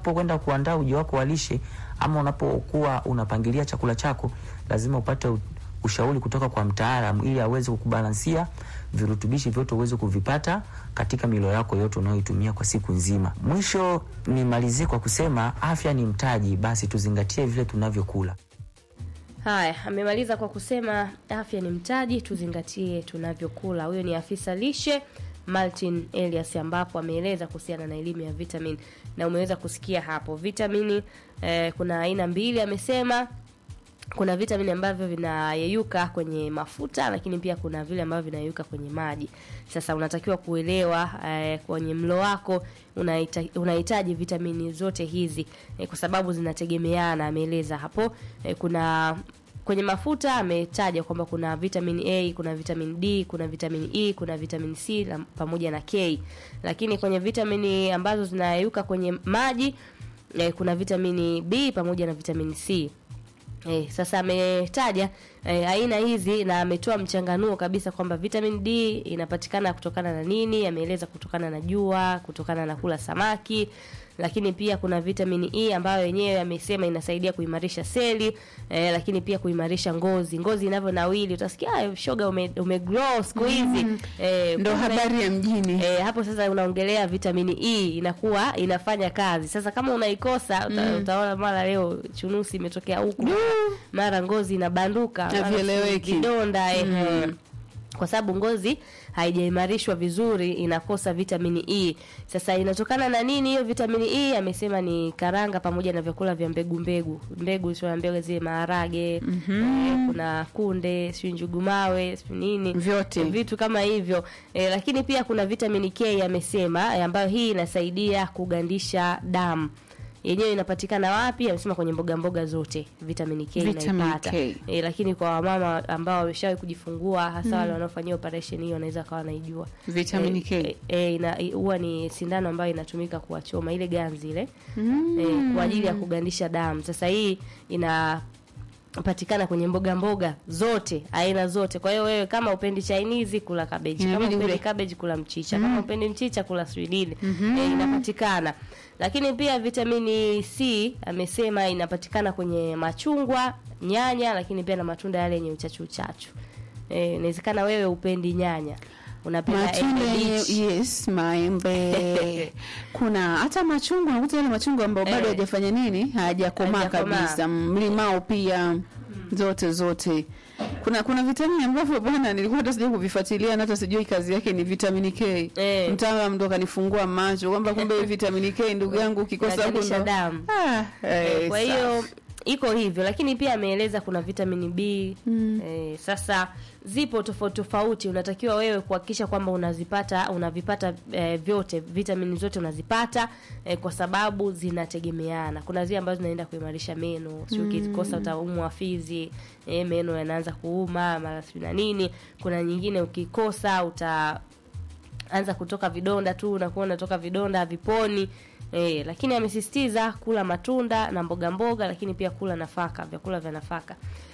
unapokwenda kuandaa uji wako wa lishe ama unapokuwa unapangilia chakula chako, lazima upate u- ushauri kutoka kwa mtaalamu ili aweze kukubalansia virutubishi vyote uweze kuvipata katika milo yako yote unayoitumia kwa siku nzima. Mwisho nimalizie kwa kusema afya ni mtaji, basi tuzingatie vile tunavyokula. Haya, amemaliza kwa kusema afya ni mtaji, tuzingatie tunavyokula. Huyo ni afisa lishe Martin Elias, ambapo ameeleza kuhusiana na elimu ya vitamin, na umeweza kusikia hapo vitamini eh, kuna aina mbili amesema kuna vitamini ambavyo vinayeyuka kwenye mafuta lakini pia kuna vile ambavyo vinayeyuka kwenye maji. Sasa unatakiwa kuelewa eh, kwenye mlo wako unahita- unahitaji vitamini zote hizi eh, kwa sababu zinategemeana. Ameeleza hapo eh, kuna kwenye mafuta ametaja kwamba kuna vitamin A, kuna vitamin D, kuna vitamin E, kuna vitamin C na, pamoja na K. Lakini kwenye vitamini ambazo zinayeyuka kwenye maji eh, kuna vitamini B pamoja na vitamini C. Eh, sasa ametaja eh, aina hizi na ametoa mchanganuo kabisa kwamba vitamin D inapatikana kutokana na nini. Ameeleza kutokana na jua, kutokana na kula samaki, lakini pia kuna vitamin E ambayo yenyewe amesema inasaidia kuimarisha seli eh, lakini pia kuimarisha ngozi. Ngozi inavyonawili utasikia "Ah, shoga ume, ume grow siku hizi eh, ndo kumbe- habari ya mjini E, hapo sasa unaongelea vitamini E inakuwa inafanya kazi. Sasa kama unaikosa uta, utaona mara leo chunusi imetokea huku, mara ngozi inabanduka, mara Havieleweki. vidonda ehe. Kwa sababu ngozi haijaimarishwa vizuri inakosa vitamini E. Sasa inatokana na nini hiyo vitamini E? Amesema ni karanga pamoja na vyakula vya mbegu mbegu. Mbegu sio mbegu zile maharage, eh, kuna kunde, sio njugu mawe, sio nini Vyote. vitu kama hivyo e, lakini pia kuna vitamini K amesema e, ambayo hii inasaidia kugandisha damu yenyewe inapatikana wapi? Amesema kwenye mboga mboga zote vitamini K Vitamin inaipata. K. E, lakini kwa wamama ambao wameshawahi kujifungua hasa wale wanaofanyia operation hiyo wanaweza kawa wanaijua Vitamini e, K. e, ina i- huwa ni sindano ambayo inatumika kuwachoma ile ganzi ile e, kwa ajili ya kugandisha damu. Sasa hii ina patikana kwenye mboga mboga zote aina zote. Kwa hiyo wewe kama upendi Chinese kula cabbage, kama Inabidi upendi ule. cabbage kula mchicha, kama upendi mchicha kula swidini eh, inapatikana. Lakini pia vitamini C amesema inapatikana kwenye machungwa, nyanya, lakini pia na matunda yale yenye uchachu uchachu. Eh, inawezekana wewe upendi nyanya, unapenda matunda embe yenye bichi. yes maembe kuna hata machungwa unakuta yale machungwa ambayo bado Eh. hajafanya nini hajakomaa Hajakomaa. kabisa mlimao pia zote zote kuna kuna vitamini ambavyo bwana nilikuwa hata sijui kuvifuatilia na hata sijui kazi yake ni vitamini K Eh. mtaalamu ndo kanifungua macho kwamba kumbe hii vitamini K ndugu yangu ukikosa huko Inagandisha ndo damu. ah, eh, kwa hiyo safi. iko hivyo, lakini pia ameeleza kuna vitamini B eh, sasa zipo tofauti tofauti. Unatakiwa wewe kuhakikisha kwamba unazipata unavipata eh, vyote vitamini zote unazipata eh, kwa sababu zinategemeana. Kuna zile ambazo zinaenda kuimarisha meno, sio ukikosa utaumwa fizi eh, meno yanaanza kuuma mara sijui na nini. Kuna nyingine ukikosa uta anza kutoka vidonda tu unakuwa unatoka vidonda haviponi e, lakini amesisitiza kula matunda na mboga mboga lakini pia kula nafaka vyakula vya nafaka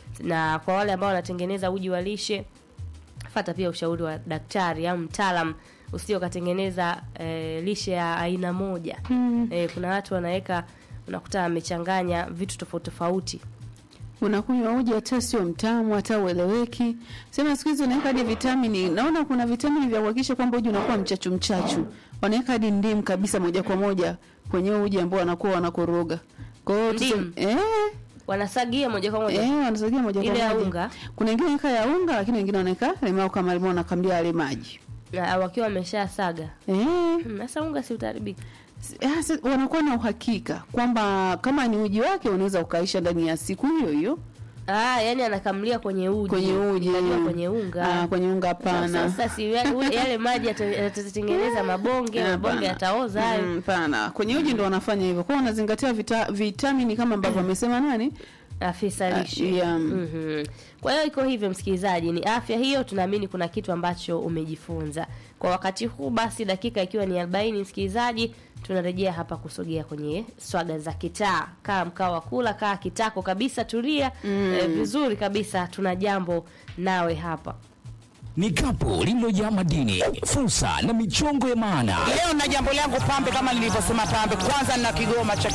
na kwa wale ambao wanatengeneza uji wa lishe fata pia ushauri wa daktari au mtaalam usio katengeneza e, lishe ya aina moja e, kuna watu wanaweka unakuta amechanganya vitu tofauti tofauti unakunywa uji hata sio mtamu hata ueleweki. Sema siku hizi unaweka hadi vitamini. Naona kuna vitamini vya kuhakikisha kwamba uji unakuwa mchachu mchachu. Wanaweka hadi ndimu kabisa moja kwa moja kwenye uji ambao wanakuwa wanakoroga. Kwa hiyo tuse- Ndimu? eh wanasagia moja kwa moja eh wanasagia moja kwa ile moja. ya unga Kuna wengine wanaweka ya unga lakini wengine wanaweka limao kama limao wanakamlia yale maji. na wakiwa wameshasaga Eh Hmm, sasa unga si utaribika Ah, si- wanakuwa na uhakika kwamba kama ni uji wake unaweza ukaisha ndani ya siku hiyo hiyo Ah, yani anakamlia kwenye uji. kwenye uji Unajua kwenye unga. Ah, kwenye unga hapana. Sasa si yale, yale maji yata- yatatengeneza mabonge, Eh, mabonge hapana. yataoza hayo. Mm, Hapana, kwenye uji ndo wanafanya hivyo. Kwa hiyo wanazingatia vita, vitamini kama ambavyo amesema nani? Afisa Ah, lishe. yeah. Mhm. Kwa hiyo iko hivyo msikilizaji, ni afya hiyo, tunaamini kuna kitu ambacho umejifunza. Kwa wakati huu basi dakika ikiwa ni 40 msikilizaji, tunarejea hapa kusogea kwenye swaga za kitaa. Kaa mkao wa kula, kaa kitako kabisa, tulia eh, vizuri kabisa, tuna jambo nawe hapa. ni kapu lililojaa madini, fursa na michongo ya maana. Leo na jambo langu pambe, kama nilivyosema pambe, kwanza na kigoma cha